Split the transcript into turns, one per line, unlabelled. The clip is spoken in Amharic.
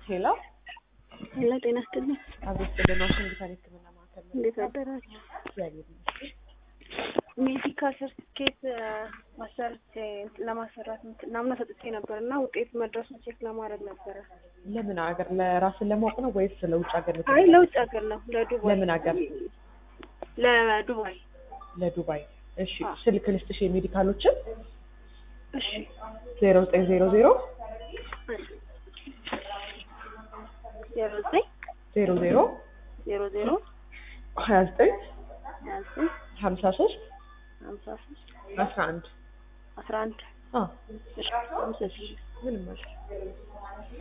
ሄሎ
ሄሎ ጤና ይስጥልኝ።
አቤት ስልን ዋሽንግተን ሕክምና ማዕከል ነው።
እንዴት አደራችሁ?
እግዚአብሔር ይመስገን።
ሜዲካል ሰርቲፊኬት ማሰራት ለማሰራት ናምና ሰጥቼ ነበር እና ውጤት መድረሱን ቼክ ለማድረግ ነበረ።
ለምን ሀገር ለራስን ለማወቅ ነው ወይስ ለውጭ ሀገር? ልትሄድ
አይ
ነው?
ለውጭ ሀገር ነው፣ ለዱባይ
ለምን ሀገር?
ለዱባይ።
ለዱባይ። እሺ
አዎ።
ስልክ ልስጥሽ የሜዲካሎችን
እሺ
ዜሮ ዘጠኝ ዜሮ ዜሮ
ዜሮ ዘጠኝ
ዜሮ ዜሮ
ዜሮ ዜሮ
ሀያ ዘጠኝ
ሀያ ዘጠኝ
ሀምሳ ሶስት
ሀምሳ ሶስት
አስራ አንድ
አስራ አንድ
አዎ
እሺ አመሰግናለሁ።
ምንም ማለት